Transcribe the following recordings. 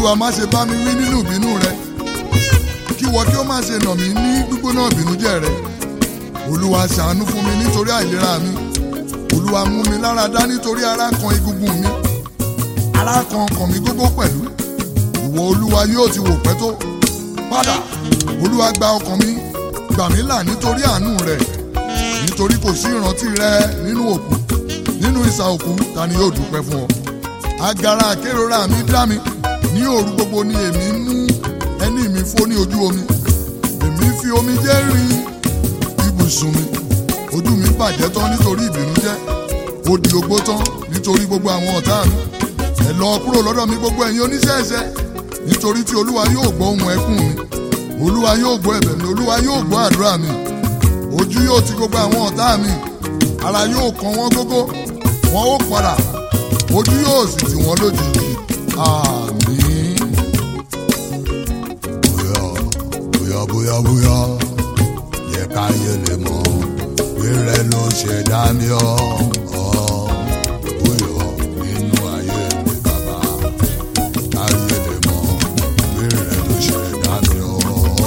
olúwa má ṣe bá mi wí nínú ìbínú rẹ kí wọ́n kí ó má ṣe nà mí ní gbígbóná ìbínújẹ́ rẹ olúwa ṣàánú fún mi nítorí àìlera mi olúwa mú mi lára dá nítorí ara kan egungun mi ara kan ọkàn mi gógó pẹ̀lú ìwọ olúwa yóò ti wò pẹ́ tó padà olúwa gba ọkàn mi gbà mí là nítorí àánú rẹ nítorí kò sí ìrántí rẹ nínú òkú nínú ìsà òkú ta ni yóò dúpẹ́ fún ọ agara àkérora mi dá mi ní òru gbogbo ni èmi mú ẹní mi fó ní ojú omi èmi fi omi jẹ́ rin ibùsùn mi ojú mi bàjẹ́ tán nítorí ìbìnújẹ́ ó di ogbó tán nítorí gbogbo àwọn ọ̀tá mi ẹ lọ kúrò lọ́dọ̀ mi gbogbo ẹ̀yin oníṣẹ́ ẹ̀ṣẹ̀ nítorí tí olúwa yóò gbọ́ ohùn ẹkún mi olúwa yóò gbọ́ ẹ̀bẹ̀ mi olúwa yóò gbọ́ àdúrà mi ojú yóò ti gbogbo àwọn ọ̀tá mi ara yóò kàn wọ́n gógó wọn ó padà ojú yóò sì tì wọ́n lójijì àmín. bóyá bóyá bóyá bóyá yẹ káyé lè mọ̀ pé rẹ ló ṣe dá mi ọ́ ọ́ bóyá nínú ayé mi bàbá káyé lè mọ̀ pé rẹ ló ṣe dá mi ọ́.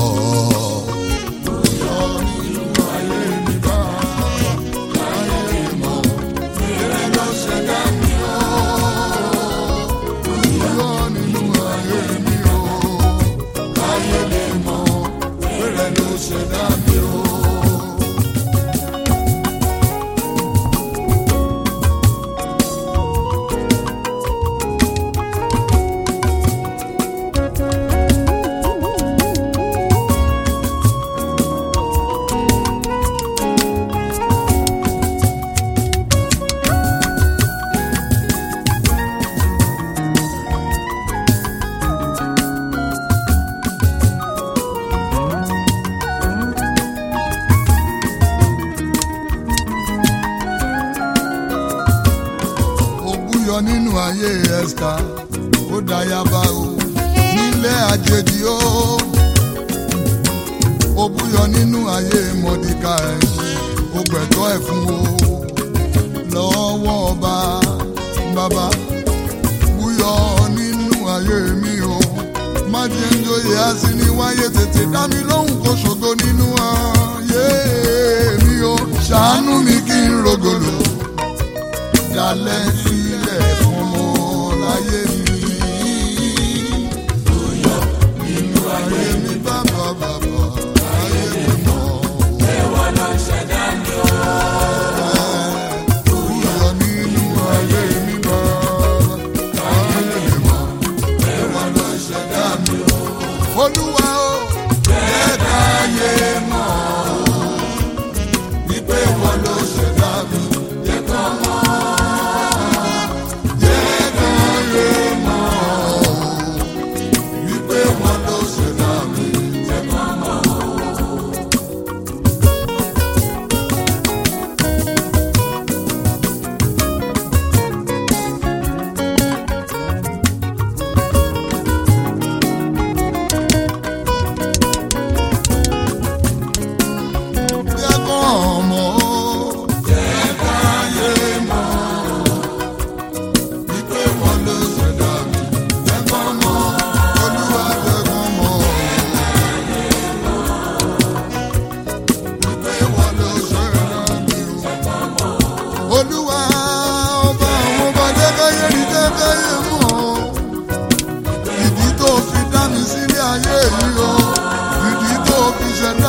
ó búyọ nínú ayé ẹ̀sìká ó dáyàbá o nílé àjèjì o ó búyọ nínú ayé mọ̀díkà ẹ̀ ó gbẹ̀tọ́ ẹ̀ fún o lọ́wọ́ ọba bàbá búyọ nínú ayé mi o má jẹ́ ń joyè àsì ní wáyé tètè dá mi lóhùn kó ṣògo nínú ayé mi o ṣàánú mi kí n rògòlò dalẹ̀ sílẹ̀ fún ọmọ láyé mi. nínú ayé mi bàbá bàbá ayé mi mọ̀. ẹ̀wọ̀n ló ṣẹ̀dá mi o. Bóyá nínú ayé mi bàbá ayé mi mọ̀. ẹ̀wọ̀n ló ṣẹ̀dá mi o. Olúwa o. jẹ́ káyé mọ̀ o. wípé wọ́n ló ṣẹ̀dá mi. jẹ́ kọ́ mọ̀ wípé wọn ló ṣẹ̀dá mi jẹ́ ká mọ̀ ọ́. Jẹ́ kán mọ̀ ọ́. Jẹ́ káyé mọ̀ ọ́. Wípé wọn ló ṣẹ̀dá mi jẹ́ kán mọ̀ ọ́. Olúwa jẹ́ kán mọ̀ ọ́. Wípé wọn ló ṣẹ̀dá mi o. Olúwa ọba àwọn ọba jẹ́ káyé rí jẹ́ káyé mọ̀ ọ́. Ìdí tó fi dá mi sílé ayé yìí o. Ìdí tó fi ṣẹ̀dá